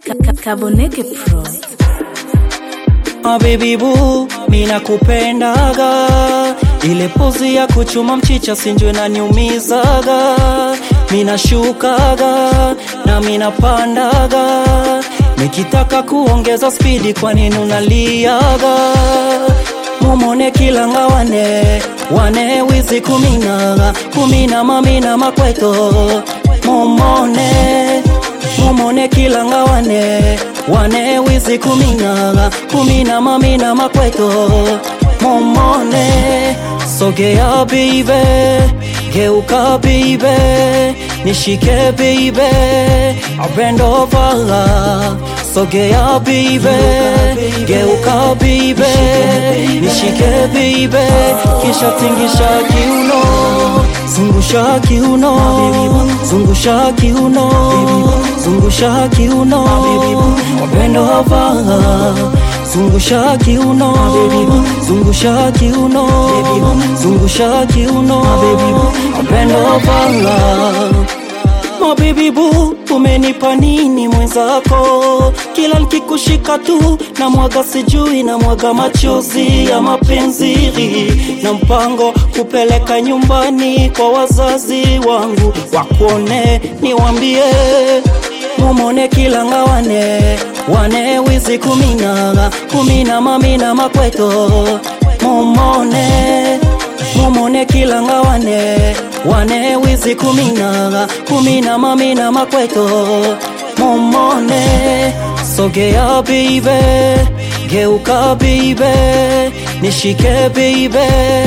Kaboneke Pro. Ah, baby boo, mina kupendaga ile pozi ya kuchuma mchicha sinjwe na niumizaga mina shukaga na mina pandaga nikitaka kuongeza spidi kwa nini unaliaga mumone kilanga wane wane wizi kumina kumina mamina makweto mumone mumone kilanga wane wane wizi kumina kumina mamina makweto mumone sogea bibe geuka bibe nishike bibe abendova sogea bibe geuka bibe nishike bibe kisha tingisha kiuno zungusha kiuno zungusha kiuno zungusha kiuno abendova zungusha kiuno zungusha kiuno zungusha kiuno abendova Mabibi bu, umenipa nini mwenzako? Kila nikikushika tu na mwaga sijui na mwaga machozi ya mapenzi na mpango kupeleka nyumbani kwa wazazi wangu wakuone, niwambie mumone kilanga wane wane wizi kumina kumina mamina makweto mumone mumone kilanga wane wane wizi kumina kumina mamina makweto mumone sogea bibe geuka bibe nishike bibe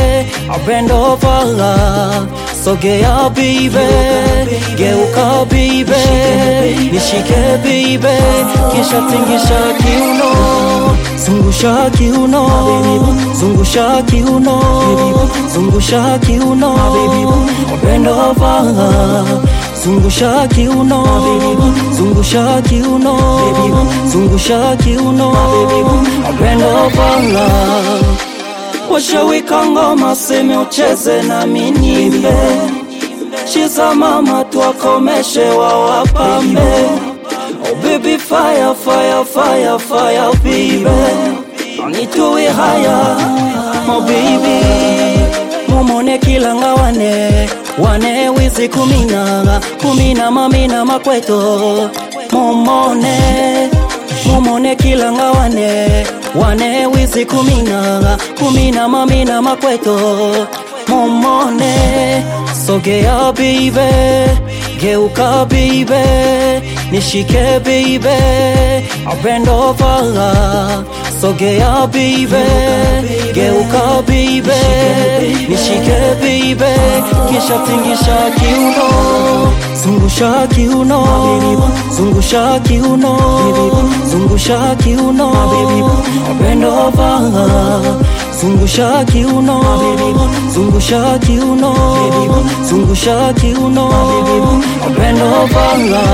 abendova sogea bibe geuka bibe nishike bibe kisha tingisha kiuno zungusha kiuno zungusha kiuno zungusha kiuno abendova zungusha kiuno zungusha kiuno zungusha kiuno abendova washawika ngoma seme ucheze na minimbe chiza mama twakomeshe wawapambe oh baby fire fire fire fire baby anituwe haya oh baby mumone kilanga wane wane wizi kumina kumina mamina makweto mumone mumone kilanga wane wane wizi kumina kumina mamina makweto mumone sogea bibe geuka bibe nishike bibe abendova sogea bibe geuka bibe nishike bibe kisha tingisha kiuno zungusha kiuno zungusha kiuno zungusha kiuno abendova zungusha kiuno zungusha kiuno zungusha kiuno abendova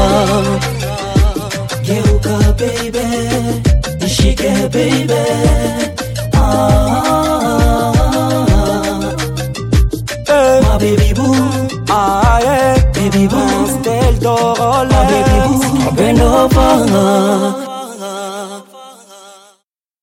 geuka baby nishike baby ah, Eh, my baby boo ah, yeah. baby boo Del Toro, my baby boo abendova